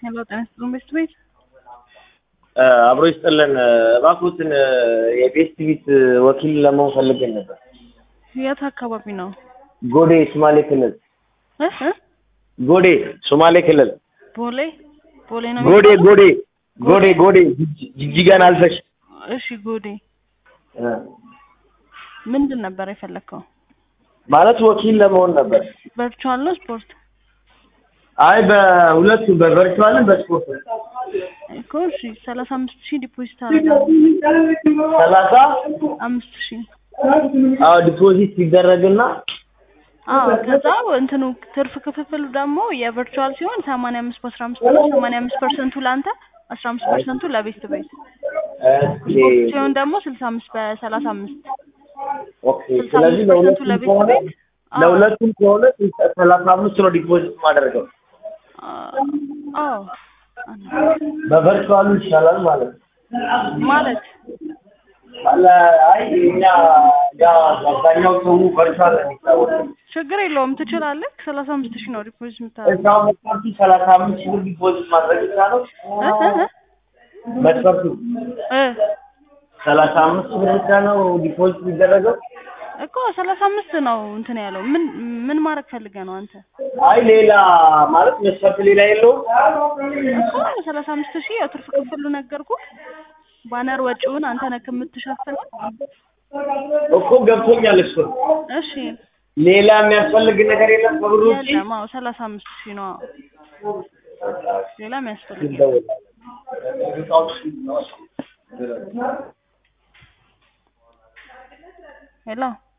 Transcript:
ሄሎ ጤና ይስጥልን ቤስት ቤት አብሮ ይስጥልን። እባክዎትን የቤስት ቤት ወኪል ለመሆን ፈልገን ነበር። የት አካባቢ ነው? ጎዴ ሶማሌ ክልል። እ እ ጎዴ ሶማሌ ክልል። ቦሌ ቦሌ ነው ጎዴ የሚባለው? ጎዴ ጎዴ ጎዴ ጅጅ- ጅጅጋን አልፈሽ እሺ ጎዴ እ ምንድን ነበር የፈለግከው? ማለት ወኪል ለመሆን ነበር። ቨርቹዋል ነው ስፖርት አይ በሁለቱ በቨርቹዋልም በስፖርት እኮ እሺ ሰላሳ አምስት ሺህ ዲፖዚት አደርጋለሁ ሰላሳ አምስት ሺህ አዎ ዲፖዚት ሲደረግና አዎ ከዛ እንትኑ ትርፍ ክፍፍሉ ደግሞ የቨርቹዋል ሲሆን ሰማንያ አምስት በአስራ አምስት ነው ሰማንያ አምስት ፐርሰንቱ ለአንተ አስራ አምስት ፐርሰንቱ ለቤስት ቤት ኦኬ ሲሆን ደግሞ ስልሳ አምስት በሰላሳ አምስት ኦኬ ስልሳ ስለዚህ አምስት ፐርሰንቱ ለሁለቱም ለቤት ከሆነ ቤት አዎ ለሁለቱም ከሆነ ሰላሳ አምስት ነው ዲፖዚት ማደርገው አዎ በቨርቹዋሉ ይሻላል ማለት ነው። ማለት አለ አይ እኛ ያ አብዛኛው ሰው ቨርቹዋል ነው የሚታወቀው። ችግር የለውም ትችላለህ። ሰላሳ አምስት ሺህ ነው ዲፖዚት የምታደርገው። እዛው መስፈርቱ ሰላሳ አምስት ሺህ ብር ዲፖዚት ማድረግ ይቻላል። እ እ እ መስፈርቱ እ ሰላሳ አምስት ሺህ ብር ብቻ ነው ዲፖዚት የሚደረገው። እኮ ሰላሳ አምስት ነው እንትን ያለው ምን ምን ማድረግ ፈልገህ ነው አንተ? አይ ሌላ ማለት መስፈርት ሌላ የለውም። እኮ ሰላሳ አምስት ሺህ ያው ትርፍ ክፍሉ ነገርኩህ። ባነር ወጪውን አንተ ነህ የምትሸፍነው። እኮ ገብቶኛል እሱ። እሺ ሌላ የሚያስፈልግ ነገር የለም ከብሩ ውጪ። የለም። አዎ ሰላሳ አምስት ሺህ ነው። አዎ ሌላ የሚያስፈልግ የለም። ይደውላል። ሄሎ